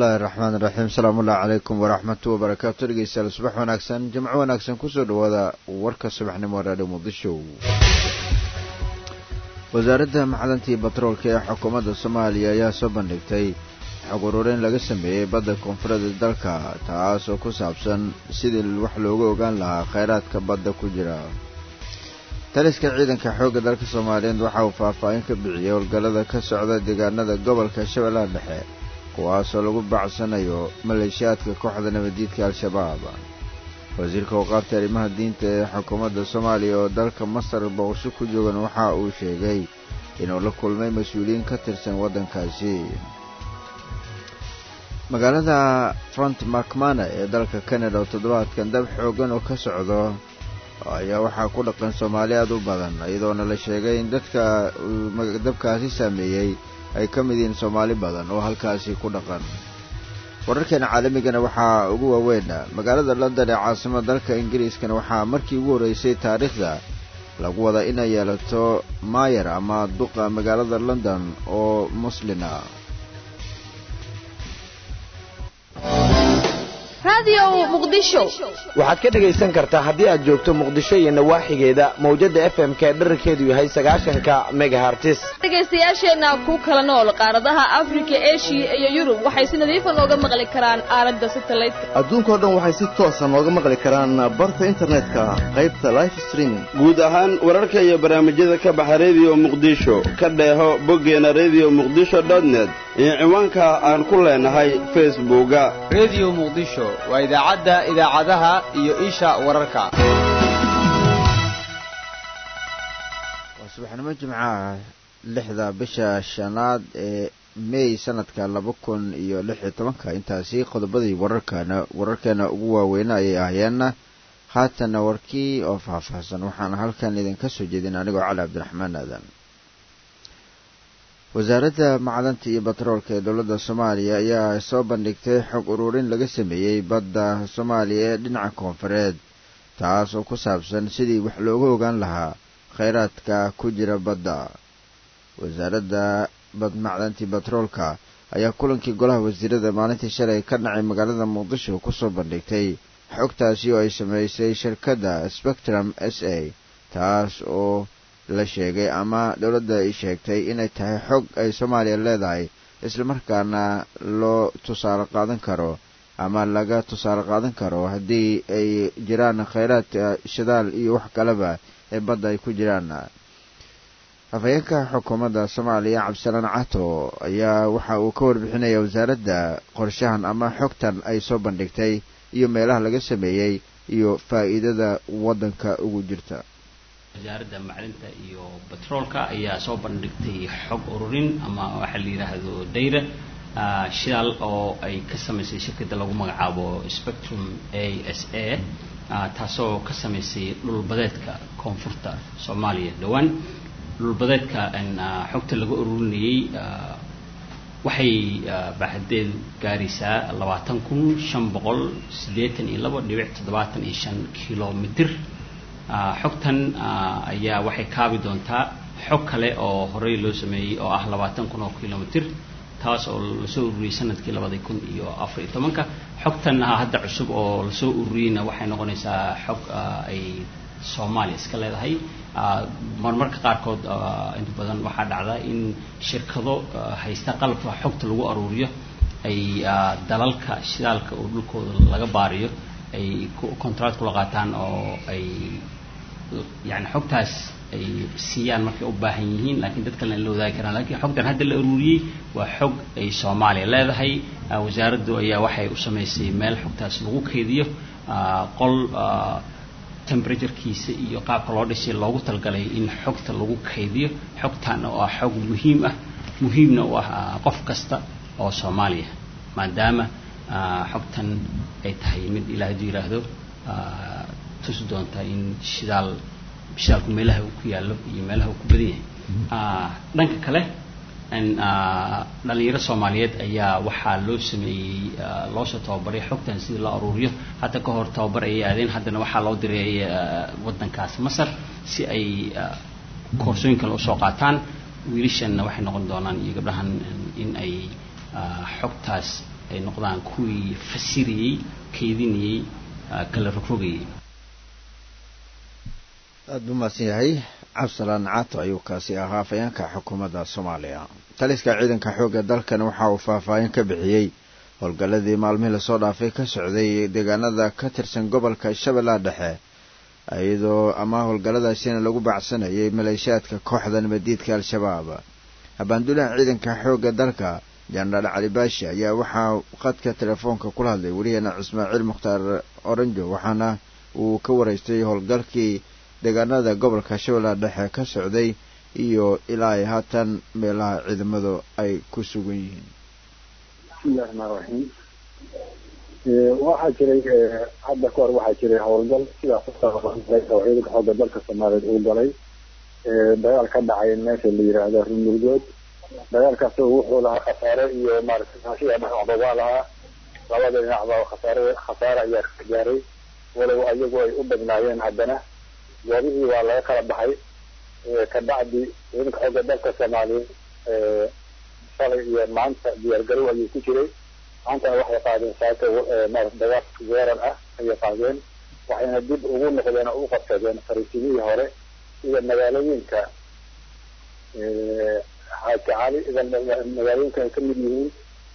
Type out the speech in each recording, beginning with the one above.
bismillahi raxmaan iraxiim asalaamullahi calaykum waraxmatu wabarakaatu dhegeystayaal subax wanaagsan jimco wanaagsan kusoo dhawaada warka subaxnimo raadhiyo muqdisho wasaaradda macdanta iyo batroolka ee xukuumadda soomaaliya ayaa soo bandhigtay xog ururin laga sameeyey badda koonfureed dalka taas oo ku saabsan sidii wax loogu ogaan lahaa kheyraadka badda ku jira taliska ciidanka xoogga dalka soomaaliyeed waxa uu faahfaahin ka bixiyey howlgallada ka socda deegaanada gobolka shabeellaha dhexe kuwaasoo lagu bacsanayo maleeshiyaadka kooxda nabaddiidka al-shabaab wasiirka waqaafta arrimaha diinta ee xukuumadda soomaaliya oo dalka masar booqsho ku joogan waxa uu sheegay inuu la kulmay mas-uuliyiin ka tirsan waddankaasi magaalada front macmana ee dalka canada oo toddobaadkan dab xoogan oo ka socdo ayaa waxaa ku dhaqan soomaali aad u badan iyadoona la sheegay in dadka dabkaasi saameeyey ay ka mid yihiin soomaali badan oo halkaasi ku dhaqan wararkeena caalamigana waxaa ugu waaweyn magaalada london ee caasimada dalka ingiriiskana waxaa markii ugu horreysay taariikhda lagu wada inay yeelato maayer ama duqa magaalada london oo muslina waxaad ka dhegaysan kartaa haddii aad joogto muqdisho iyo nawaaxigeeda mawjadda f m k dherarkeedu yahay sagaashanka megahartis dhegaystayaasheenna ku kala nool qaaradaha afrika eshiya iyo yurub waxay si nadiifa nooga maqli karaan aaladda satelliteka adduunkao dhan waxay si toosa nooga maqli karaan barta internetka qaybta life streaming guud ahaan wararka iyo barnaamijyada ka baxa rediyo muqdisho ka dheeho boggeena rediyo muqdisho dotnet iyo ciwaanka aan ku leenahay facebooka rediyo muqdisho waa idaacadda idaacadaha iyo isha wararka waa subaxnimo jimcaha lixda bisha shanaad ee mey sanadka laba kun iyo lix iyo tobanka intaasi qodobadii wararkana wararkeena ugu waaweyna ayay ahayeenna haatana warkii oo faahfaahsan waxaana halkan idinka soo jeedin anigoo cali cabdiraxmaan aadan wasaaradda macdanta iyo batroolka ee dowladda soomaaliya ayaa soo bandhigtay xog ururin laga sameeyey badda soomaaliya ee dhinaca koonfureed taas oo ku saabsan sidii wax looga ogaan lahaa kheyraadka ku jira badda wasaaradda bad macdantii batroolka ayaa kulankii golaha wasiirada maalintii shalay ka dhacay magaalada muqdisho kusoo bandhigtay xogtaasi oo ay sameysay shirkadda spectrum s a taas oo la sheegay ama dowladda ay sheegtay inay tahay xog ay soomaaliya leedahay islamarkaana loo tusaale qaadan karo ama laga tusaale qaadan karo haddii ay jiraan kheyraadka shidaal iyo wax kaleba ee badda ay ku jiraan afhayeenka xukuumadda soomaaliya cabdisalaan cato ayaa waxa uu ka warbixinaya wasaaradda qorshahan ama xogtan ay soo bandhigtay iyo meelaha laga sameeyey iyo faa'iidada waddanka ugu jirta wasaaradda macdinta iyo batroolka ayaa soo bandhigtay xog ururin ama waxaa la yidhaahdo dayra shidaal oo ay ka samaysay shirkadda lagu magacaabo spectrum a s a taasoo ka samaysay dhulbadeedka koonfurta soomaaliya dhowaan dhulbadeedka xogta laga ururinayey waxay baaxadeedu gaaraysaa labaatan kun shan boqol siddeetan iyo labo dhibic toddobaatan iyo shan kilomitr xogtan ayaa waxay kaabi doontaa xog kale oo horey loo sameeyey oo ah labaatan kun oo kilomitr taas oo lasoo ururiyey sanadkii labada kun iyo afar iyo tobanka xogtan hadda cusub oo lasoo ururiyeyna waxay noqonaysaa xog ay soomaaliya iska leedahay marmarka qaarkood inta badan waxaa dhacda in shirkado haysta qalabka xogta lagu aruuriyo ay dalalka shidaalka oo dhulkooda laga baariyo ay contract kula qaataan oo ay yani xogtaas ay siiyaan markay u baahan yihiin laakiin dad kalena la wadaagi karaan lakiin xogtan hadda la aruuriyey waa xog ay soomaaliya leedahay wasaaraddu ayaa waxay u samaysay meel xogtaas lagu keydiyo qol temperaturekiisa iyo qaabka loo dhisay loogu talgalay in xogta lagu kaydiyo xogtan oo ah xog muhiim ah muhiimna u ah qof kasta oo soomaaliya maadaama xogtan ay tahay mid ilaa hadduu yidhaahdo tusi doonta in shidaal shidaalku meelaha uu ku yaallo iyo meelaha uu ku badan yahay dhanka kale dhalinyaro soomaaliyeed ayaa waxaa loo sameeyey loosoo tababaray xogtan sidii loo aruuriyo hadda ka hor tababar ayay aadeen haddana waxaa loo diray waddankaas masar si ay koorsooyin kale usoo qaataan wiilashanna waxay noqon doonaan iyo gabdhahan in ay xogtaas ay noqdaan kuwii fasirayey keedinayey kala rogrogayay aad buu mahadsan yahay cabdisalaan caato ayuu kaasi ahaa afayeenka xukuumadda soomaaliya taliska ciidanka xoogga dalkan waxa uu faahfaahin ka bixiyey howlgalladii maalmihii lasoo dhaafay ka socday deegaanada ka tirsan gobolka shabeellaha dhexe iyadoo ama howlgalladaasina lagu baacsanayay maleeshiyaadka kooxda nabadiidka al-shabaab habaanduulaha ciidanka xoogga dalka jenaraal cali baashi ayaa waxaa qadka telefoonka kula hadlay weligeena ismaaciil mukhtaar oranjo waxaana uu ka waraystay howlgalkii deegaanada gobolka shabeellaha dhexe ka socday iyo ilaa ay haatan meelaha ciidamadu ay ku sugan yihiin bismillahi raxmaan raxiim waxaa jiray hadda ka hor waxaa jiray howlgal sidaas oo ciidanka xoogga dalka soomaaliyeed uu galay dagaal ka dhacay meesha la yiraahdo rumurgood dagaalkaas wuxuu lahaa khasaare iyo maaragtay sida dhinacba waa lahaa labada dhinacba khasaare khasaare ayaa ka gaaray walow ayagu ay u badnaayeen haddana goobihii waa laga kala baxay kabacdi ciidanka xoogga dalka soomaaliyeed shalay iyo maanta diyaargarow ayuu ku jiray maantana waxay qaadeen saaka maarata dagaal weerar ah ayay qaadeen waxayna dib ugu noqdeen oo u qabsadeen fariisimihii hore sida magaalooyinka xaaji cali ida magaalooyinka ay kamid yihiin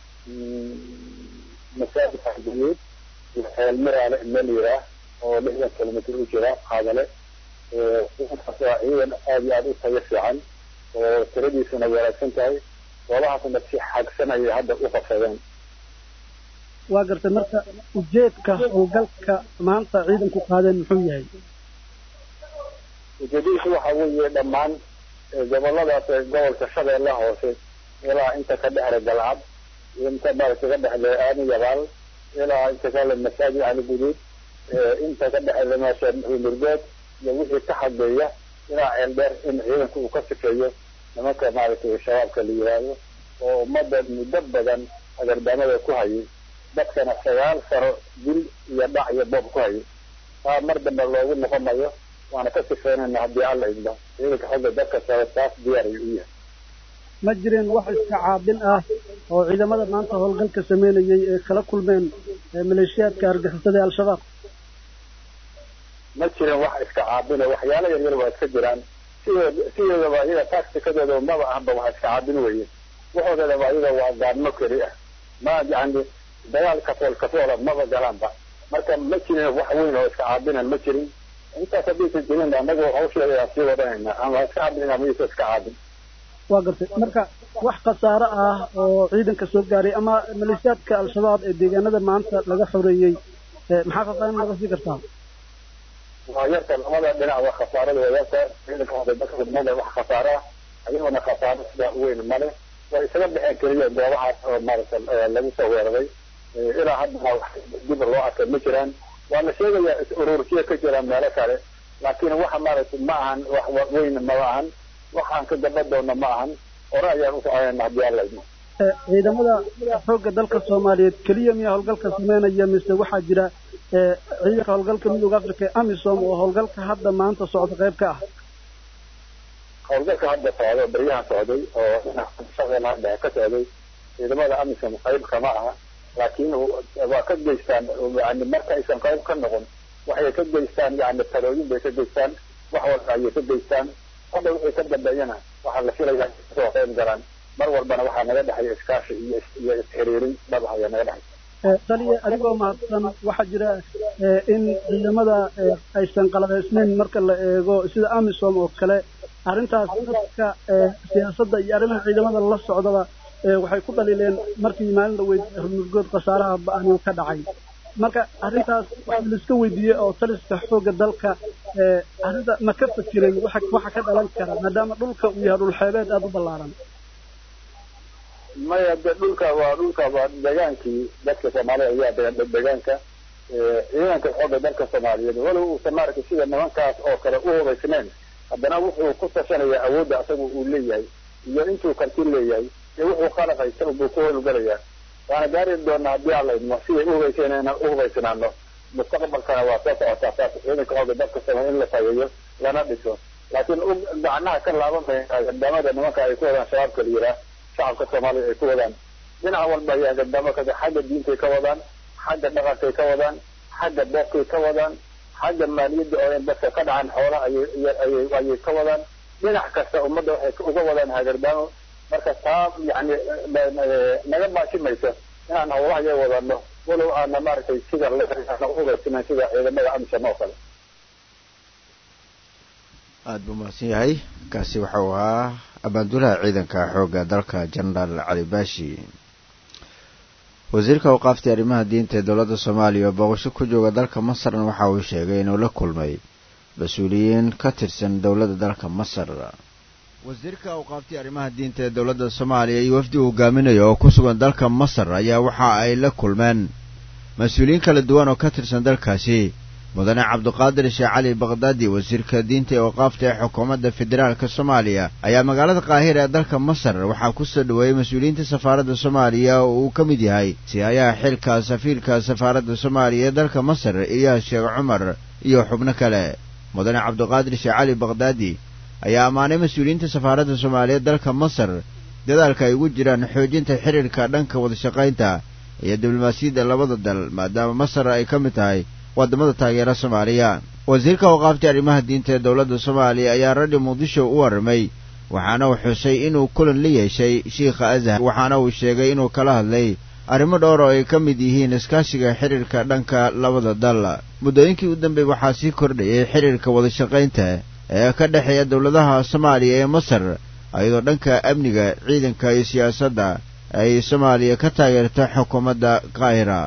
masaajid xajiyeed iyo xeel miraale meel yiraa oo lixdan kilomitr u jira qaadale ciidankaas waa ciidan aada iyo aada u tayo fiican oo tiradiisuna wanaagsan tahay goobahaasna si xagsan ayay hadda u qabsadeen waa gartay marka ujeedka howlgalka maanta ciidanku qaadeen muxuu yahay ujeedadiisu waxa weeye dhammaan goboladaas gobolka shabeellaha hoose ilaa inta ka dhexda galcad inta maaragtay ka dhexda aani yabaal ilaa inta kale masaajid cali guduud inta ka dhexda meesha murgood iyo wixii ka xageeya ilaa ceel dheer in ciidanku uu ka sifeeyo nimanka maaragtay shabaabka la yiraahdo oo ummadda muddo badan agardaamada ku hayay dadkana sagaal sano dil iyo dhac iyo boob ku hayay taa mar dambe loogu noqonayo waana ka sifeynayna haddii alla idmo ciidanka xogga dadka sare taas diyaar ayuu u yahay ma jireen wax iska caabin ah oo ciidamada maanta howlgalka sameynayay ee kala kulmeen maleeshiyaadka argixisada ee al-shabaab ma jirin wax iska caabina waxyaalo yar yar waa iska jiraan sideed sideedaba iyaga tacticadooda maba ahba wax iska caabin weye waxoodaba iyaga waa gaadmo keli ah ma yani dagaal kafool kafoola maba galaanba marka ma jirin wax weyn oo iska caabinan ma jirin intaas haddaysan jirin anagu hawsheeda aan sii wadanayna ama iska caabinayna maysa iska caabin waa gartay marka wax khasaare ah oo ciidanka soo gaaray ama maleeshiyaadka al-shabaab ee deegaanada maanta laga xoreeyey maxaa faahfaahin laga sii kartaa waa yarta labada dhinac waa khasaarada waa yarta ciidanka waxda male wax khasaare ah ayagoona khasaaro sidaa weyn male way isaga baxeen keliya goobahaas oo maaragta lagu soo weeraray ilaa haddana wax dib loo arkay ma jiraan waa la sheegayaa is urursiya ka jira meelo kale laakiin waxa maaragtay ma ahan wax weyn maba ahan waxaan ka gaba doona ma ahan hore ayaan u soconayna haddii alla idmo ciidamada xoogga dalka soomaaliyeed keliya miyaa howlgalka sameynaya mise waxaa jira ciidanka howlgalka midooda africa ee amisom oo howlgalka hadda maanta socda qayb ka ah howlgalka hadda socda baryaha socday oo shabeellaha dhexe ka socday ciidamada amisom qayb kama aha laakiin waa ka geystaan yani marka aysan qayb ka noqon waxay ka geystaan yani talooyin bay ka geystaan wax walba ayay ka geystaan hadda wixii ka dambeeyana waxaa la filayaa kasoo qayb galaan mar walbana waxaa naga dhexaya iskaashi iyo iyo isxiriirin dhab ayaa naga dhexaysa taliya adigoo mahadsan waxaa jira in ciidamada aysan qalabaysnayn marka la eego sida amisom oo kale arrintaas dadka siyaasadda iyo arrimaha ciidamada la socdaba waxay ku dhaliileen markii maalin dhaweyd hormurgood khasaaraha ba-ani ka dhacay marka arrintaas waxaa la iska weydiiyey oo taliska xoogga dalka arrinta ma ka fakireen waxa waxa ka dhalan kara maadaama dhulka uu yahay dhul xeebeed aada u ballaaran maya de dhulka waa dhulka waa degaankii dadka soomaalida ayaa degan degaanka ciidanka xoogga dalka soomaaliyeed walow uusan maaragtay sida nimankaas oo kale u hubaysnayn haddana wuxuu ku tashanaya awoodda asagu uu leeyahay iyo intuu karti leeyahay iyo wuxuu qalab haysta buu ku howlgalayaa waana gaari doonaa haddii alla idmo siday uhubaysanayna uhubaysnaano mustaqbalkana waa soo socotaa saas ciidanka xoogga dalka soomaaliya in la tageeyo lana dhiso laakiin gacnaha ka laaban mayna gardamada nimanka ay ku wadaan shabaabka la yiraa shacabka soomaaliya ay ku wadaan dhinac walba ay hagardaamo ka xagga diintay ka wadaan xagga dhaqankay ka wadaan xagga beerkay ka wadaan xagga maaliyadda oo dadka ka dhacan xoola ayay ayay ka wadaan dhinac kasta ummadda waxay uga wadaan hagardaamo marka taa yani naga maashimayso inaan howlaha iyaga wadano walow aana maaragtay sida ugaasinan sida ciidamada amisom oo kale aada buu mahadsan yahay kaasi waxau ahaa abaandulaha ciidanka xoogga dalka jenaraal cali baashi wasiirka awqaaftii arrimaha diinta ee dowladda soomaaliya oo booqasho ku jooga dalka masarna waxa uu sheegay inuu la kulmay mas-uuliyiin ka tirsan dowladda dalka masar wasiirka awqaaftii arrimaha diinta ee dowladda soomaaliya iyo wafdi uu hogaaminayo oo ku sugan dalka masar ayaa waxa ay la kulmeen mas-uuliyiin kala duwan oo ka tirsan dalkaasi mudane cabduqaadir sheekh cali bakdaadi wasiirka diinta ee awqaafta ee xukuumadda federaalka soomaaliya ayaa magaalada qaahira ee dalka masar waxaa ku soo dhoweeyey mas-uuliyiinta safaaradda soomaaliya oo uu ka mid yahay sihayaha xilka safiirka safaaradda soomaaliya ee dalka masar iyaas sheekh cumar iyo xubno kale mudane cabduqaadir sheekh cali bakdaadi ayaa ammaanay mas-uuliyiinta safaaradda soomaaliya dalka masar dadaalka ay ugu jiraan xoojinta xiriirka dhanka wadashaqaynta iyo diblomaasiyadda labada dal maadaama masar ay ka mid tahay waddamada taageera soomaaliya wasiirka awqaaftii arrimaha diinta ee dowladda soomaaliya ayaa radio muqdisho u warramay waxaana uu xusay inuu kulan la yeeshay shiikha azhar waxaana uu sheegay inuu kala hadlay arrimo dhowr oo ay ka mid yihiin iskaashiga xiriirka dhanka labada dal muddooyinkii u dambeeyey waxaa sii kordhayay xiriirka wadashaqaynta ee ka dhexeeya dowladaha soomaaliya ee masar iyadoo dhanka amniga ciidanka iyo siyaasadda ay soomaaliya ka taageerta xukuumadda qaahira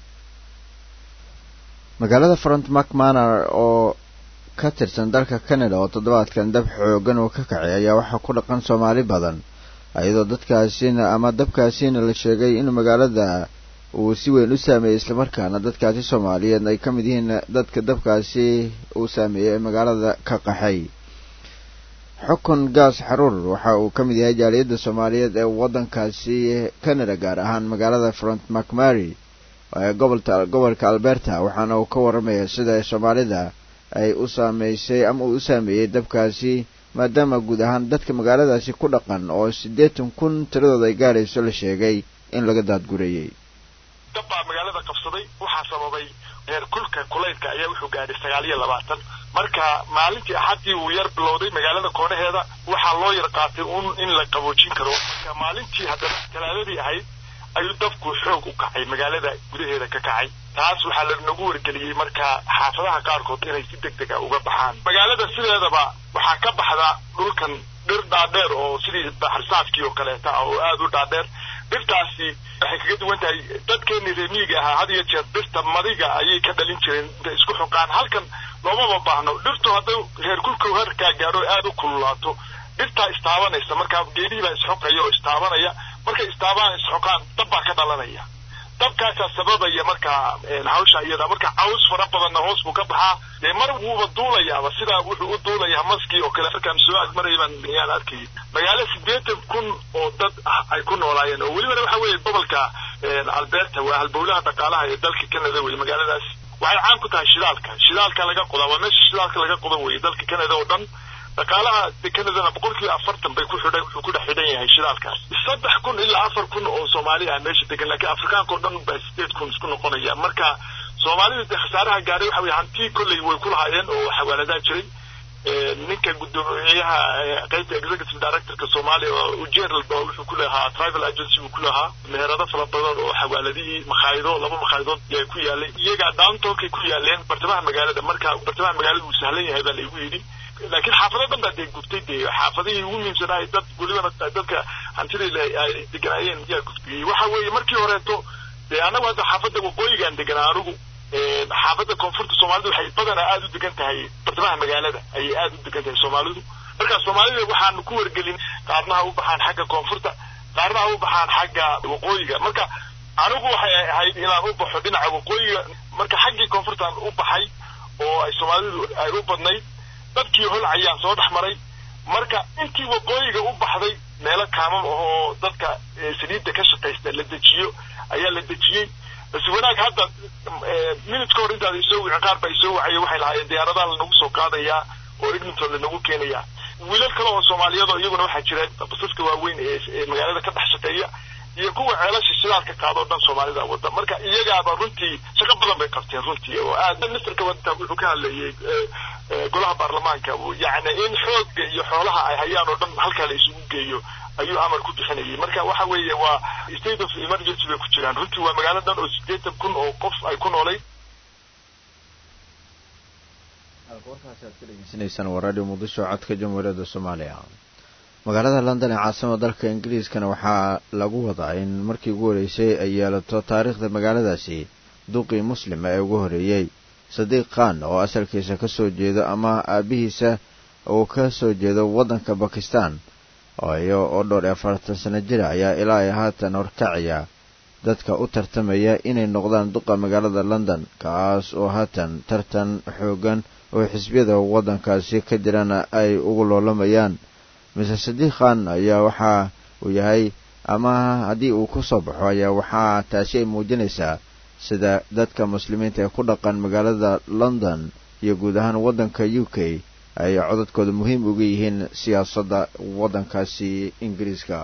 magaalada front macmanor oo ka tirsan dalka canada oo toddobaadkan dab xoogan uu ka kacay ayaa waxaa ku dhaqan soomaali badan iyadoo dadkaasina ama dabkaasina la sheegay in magaalada uu si weyn u saameeyey islamarkaana dadkaasi soomaaliyeed ay ka mid yihiin dadka dabkaasi uu saameeyey ee magaalada ka qaxay xukun gaas xaruur waxa uu ka mid yahay jaaliyadda soomaaliyeed ee waddankaasi canada gaar ahaan magaalada front macmary ee gobolta gobolka alberta waxaana uu ka warramaya sida soomaalida ay u saameysay ama uu u saameeyey dabkaasi maadaama guud ahaan dadka magaaladaasi ku dhaqan oo siddeetan kun tiradooda ay gaarayso la sheegay in laga daadgurayey dab baa magaalada qabsaday waxaa sababay heer kulka kulaylka ayaa wuxuu gaadhay sagaal iyo labaatan marka maalintii axaddii uu yar bilowday magaalada koonaheeda waxaa loo yar qaatay un in la qaboojin karo marka maalintii haddana talaadadii ahayd ayuu dabku xoog u kacay magaalada gudaheeda ka kacay taas waxaa lanagu wargeliyey marka xaafadaha qaarkood inay si deg dega uga baxaan magaalada sideedaba waxaa ka baxda dhulkan dhir dhaadheer oo sidii baxarsaafkii oo kaleeta ah oo aada u dhaadheer dhirtaasi waxay kaga duwan tahay dadkeenii reemiyiga ahaa had iyo jeer dhirta madiga ayay ka dhalin jireen intay isku xoqaan halkan loomaba baahno dhirtu hadday heerkulka herkaa gaadho aada u kululaato dhirtaa istaabanaysa marka geedihii baa isxoqaya oo istaabanaya markay istaabaan isxoqaan dab baa ka dhalanaya dabkaasaa sababaya marka hawsha iyada marka caws fara badanna hoos buu ka baxaa dee mar wuuba duulayaaba sidaa wuxuu u duulayaa maskii oo kale markaan soo agmaraya baan yaan arkayay magaalo siddeetan kun oo dad ah ay ku noolaayeen oo welibana waxa weeye gobolka alberta waa halbowlaha dhaqaalaha ee dalka canada weye magaaladaas waxay caan ku tahay shidaalka shidaalka laga qodaa waa meesha shidaalka laga qoda weye dalka canada oo dhan dhaqaalaha canadana boqolkiiba afartan bay ku xidhan wuxuu ku dhex xidhan yahay shidaalkaas saddex kun ilaa afar kun oo soomaali ah meesha degan laakiin afrikaanka oo dhan baa sideed kun isku noqonaya marka soomaalida dee khasaaraha gaaray waxa weye hantii kolley way ku lahaayeen oo xawaaladaa jiray ninka guddoomiyaha qaybta executive directorka soomaaliya oo ujeeral ba wuxuu ku lahaa tribal agency buu ku lahaa meherado fara badan oo xawaaladihii makhaayado laba makhaaydood yaa ku yaalay iyaga downtonkay ku yaaleen bartamaha magaalada marka bartamaha magaalada uu sahlan yahay baa laygu yidhi laakiin xaafado dhan baa dee gubtay dee xaafadihii ugu muhiimsanaay dad welibana dadka hantidii ay deganaayeen yaa gubtiyey waxa weeye markii horeeto dee annagu hadda xaafadda waqooyigaan deganaa anigu xaafadda koonfurta soomaalidu waxay badanaa aada u degan tahay bartamaha magaalada ayay aada u degan tahay soomaalidu marka soomaalida waxaanu ku wargelin qaarna ha u baxaan xagga koonfurta qaarna ha u baxaan xagga waqooyiga marka anigu waxay ahayd inaan u baxo dhinaca waqooyiga marka xaggii koonfurtaan u baxay oo ay soomaalidu ay u badnayd dadkii holcayaan soo dhex maray marka intii waqooyiga u baxday meelo kaamam ahoo dadka saliidda ka shaqaysta la dejiyo ayaa la dejiyey bas wanaag hadda minute ka hor intaad isoo wicin qaar baa isoo wacaya waxay lahaayeen diyaaradaha lanagu soo qaadayaa oo edmonton lanagu keenayaa wiilal kale oo soomaaliyadoo iyaguna waxaa jira basaska waaweyn ee magaalada ka dhex shaqeeya iyo kuwa ceelasha shidaalka qaadoo dhan soomaalida wada marka iyagaaba runtii shaqo badan bay qabteen runtii oo aad ministerka waddanka wuxuu ka hadlayay golaha baarlamaanka yacni in xoogga iyo xoolaha ay hayaan oo dhan halkaa la isugu geeyo ayuu amar ku bixinayay marka waxa weeye waa state of emergency bay ku jiraan runtii waa magaalo dhan oo siddeetan kun oo qof ay ku noolayd warkaasi aad ka dhegeysanaysaan waa radio muqdisho codka jamhuuriyadda soomaaliya magaalada london ee caasimada dalka ingiriiskana waxaa lagu wadaa in markii ugu horeysay ay yeelato taariikhda magaaladaasi duqii muslima ee ugu horeeyey sadiiq khan oo asalkiisa ka soo jeedo ama aabihiisa uu ka soo jeedo waddanka bakistan iyo oo dhowr iyo afartan sano jira ayaa ilaa ay haatan horkacaya dadka u tartamaya inay noqdaan duqa magaalada london kaas oo haatan tartan xoogan oo xisbiyada waddankaasi ka jirana ay ugu loolamayaan mise sadiiq khan ayaa waxa uu yahay ama haddii uu ku soo baxo ayaa waxaa taasi ay muujinaysaa sida dadka muslimiinta ee ku dhaqan magaalada london iyo guud ahaan waddanka u k ay codadkooda muhiim uga yihiin siyaasadda waddankaasi ingiriiska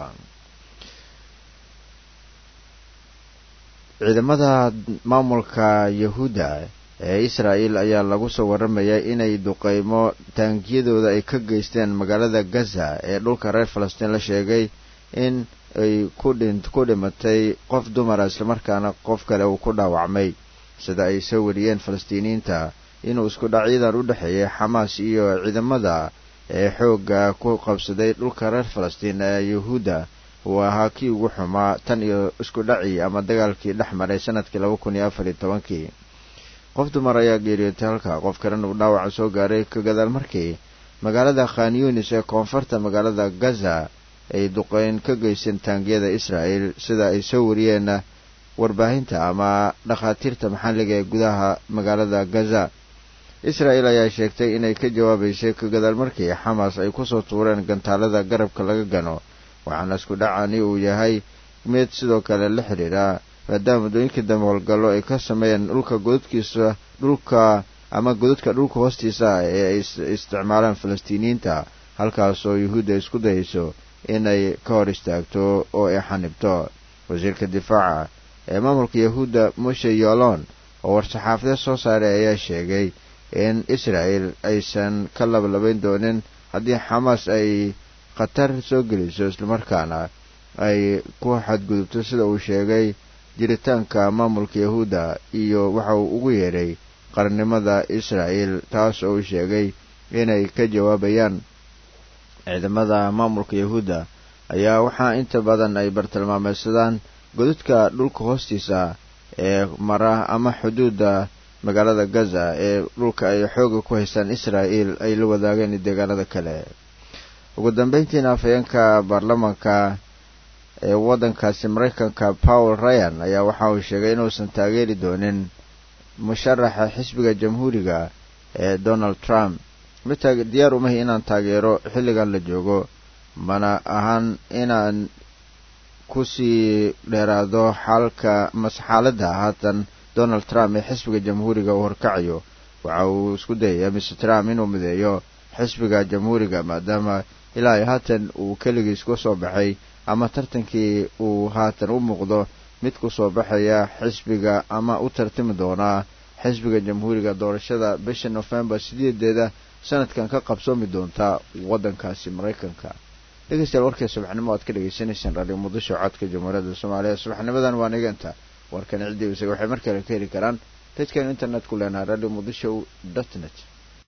ciidamada maamulka yahuudda ee israa'el ayaa lagu soo warramayaa inay duqeymo taangiyadooda ay ka geysteen magaalada gaza ee dhulka reer falastiin la sheegay in ay ku dhimatay qof dumara islamarkaana qof kale uu ku dhaawacmay sida ay soo wariyeen falastiiniyiinta inuu isku dhacyadan u dhexeeyay xamaas iyo ciidamada ee xoogga ku qabsaday dhulka reer falastiin ee yahuudda uu ahaa kii ugu xumaa tan iyo isku dhacii ama dagaalkii dhex maray sanadkii laba kun iyo afar iyo tobankii qof dumar ayaa geeriyootay halka qof kalena uu dhaawaca soo gaaray ka gadaal markii magaalada khan yunis ee koonfurta magaalada gaza ay duqeyn ka geysteen taangiyada israa'el sida ay soo wariyeen warbaahinta ama dhakhaatiirta maxalliga ee gudaha magaalada gaza israa'el ayaa sheegtay inay ka jawaabaysay ka gadaal markii xamaas ay kusoo tuureen gantaalada garabka laga gano waxaana isku dhacani uu yahay mid sidoo kale la xidhiidha maadaama waddooyinkii dambe howlgallo ay ka sameeyeen dhulka godadkiisa dhulka ama godadka dhulka hoostiisa ee ay isticmaalaan falastiiniyiinta halkaas oo yuhuudda isku dayayso inay ka hor istaagto oo ay xanibto wasiirka difaaca ee maamulka yahuudda moshe yolon oo war-saxaafadeed soo saaray ayaa sheegay in israa'el aysan ka labalabayn doonin haddii xamaas ay khatar soo geliso islamarkaana ay ku xadgudubto sida uu sheegay jiritaanka maamulka yahuudda iyo waxa uu ugu yeedhay qarannimada israa'el taas oo uu sheegay inay ka jawaabayaan ciidamada maamulka yahuudda ayaa waxaa inta badan ay bartilmaameysadaan godadka dhulka hoostiisa ee mara ama xuduudda magaalada gaza ee dhulka ay xooga ku haystaan israa'el ay la wadaageen deegaanada kale ugu dambeyntiina afhayeenka baarlamaanka ee waddankaasi maraykanka paul ryan ayaa waxa uu sheegay inuusan taageeri doonin musharaxa xisbiga jamhuuriga ee donald trump mid diyaar umahi inaan taageero xilligan la joogo mana ahan inaan kusii dheeraado xaalka mase xaaladda haatan donald trump ee xisbiga jamhuuriga uu horkacayo waxa uu isku dayayaa mr trump inuu mideeyo xisbiga jamhuuriga maadaama ilaa ay haatan uu keligiis ku soo baxay ama tartankii uu haatan u muuqdo mid ku soo baxaya xisbiga ama u tartami doonaa xisbiga jamhuuriga doorashada bisha nofembar sideedeeda sanadkan ka qabsoomi doonta waddankaasi maraykanka dhegeystayaal warkii subaxnimo aad ka dhegeysanaysaan radio muqdisho codka jamhuuriyadda soomaaliya subaxnimadan waa niganta warkan ciddii isaga waxay mar kale ka heli karaan dadkan internet ku leenahay radio muqdisho dot net